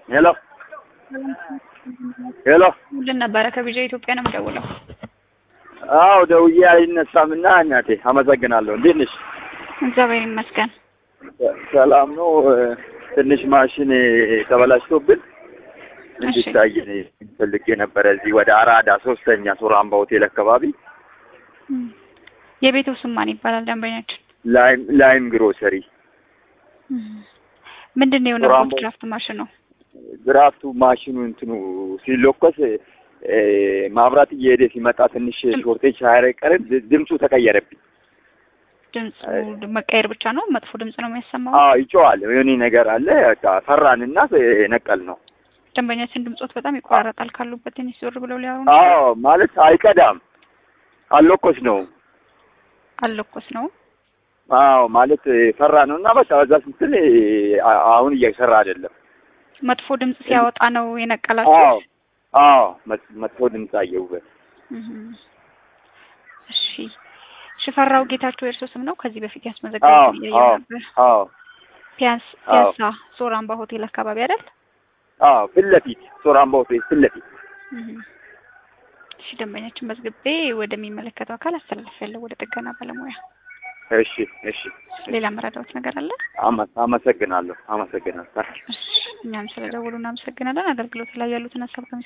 ሄሎ ሄሎ ሁሉን ነበረ ከቢጃ ኢትዮጵያ ነው የምደውለው። አዎ ደውዬ አይነሳም እና እናቴ አመሰግናለሁ። እንዴት ነሽ? እግዚአብሔር ይመስገን። ሰላም ነው። ትንሽ ማሽን ተበላሽቶብን እንዲታይ ፈልጌ ነበረ። እዚህ ወደ አራዳ ሶስተኛ ሱራምባ ሆቴል አካባቢ የቤቱ ስም ማን ይባላል? ደንበኛችን ላይም ላይም ግሮሰሪ ምንድን ነው የሆነው? ሱራምባ- ድራፍት ማሽን ነው። ድራፍቱ ማሽኑ እንትኑ ሲሎኮስ እ፣ ማብራት እየሄደ ሲመጣ ትንሽ ሾርቴጅ ሳያቀርብ ድምፁ ተቀየረብኝ። ድምፁ መቀየር ብቻ ነው። መጥፎ ድምፅ ነው የሚያሰማው። አዎ ይጮዋል። የሆነ ነገር አለ። በቃ ፈራንና ነቀል ነው። ደንበኛችን ድምፆት በጣም ይቆራረጣል። ካሉበት ትንሽ ዞር ብለው ሊያወሩ አዎ ማለት አይቀዳም፣ አልሎኮስ ነው። አልለኮስ ነው። አዎ ማለት ፈራ ነው እና በቃ በዛ ስትል አ- አሁን እየሰራ አይደለም። መጥፎ ድምፅ ሲያወጣ ነው አዎ የነቀላችሁ። አዎ መጥ- መጥፎ ድምፅ አየሁበት። እህ። እሺ ሽፈራው ጌታቸው የእርሶ ስም ነው? ከዚህ በፊት ያስመዘገቡት አዎ እያየሁ አዎ ነበር። አዎ ፒያንስ አዎ። ፒያሳ ሶራምባ ሆቴል አካባቢ አይደል? አዎ ፊት ለፊት ሶራምባ ሆቴል ፊት ለፊት። እህ። እሺ ደንበኛችን መዝግቤ ወደሚመለከተው አካል አስተላልፌያለሁ፣ ወደ ጥገና ባለሙያ። እሺ እሺ ሌላ መረዳዎት ነገር አለ? አመ- አመሰግናለሁ አመሰግናለሁ። እሺ እኛም ስለደወሉ እናመሰግናለን። አገልግሎት ላይ ያሉትን ሀሳብ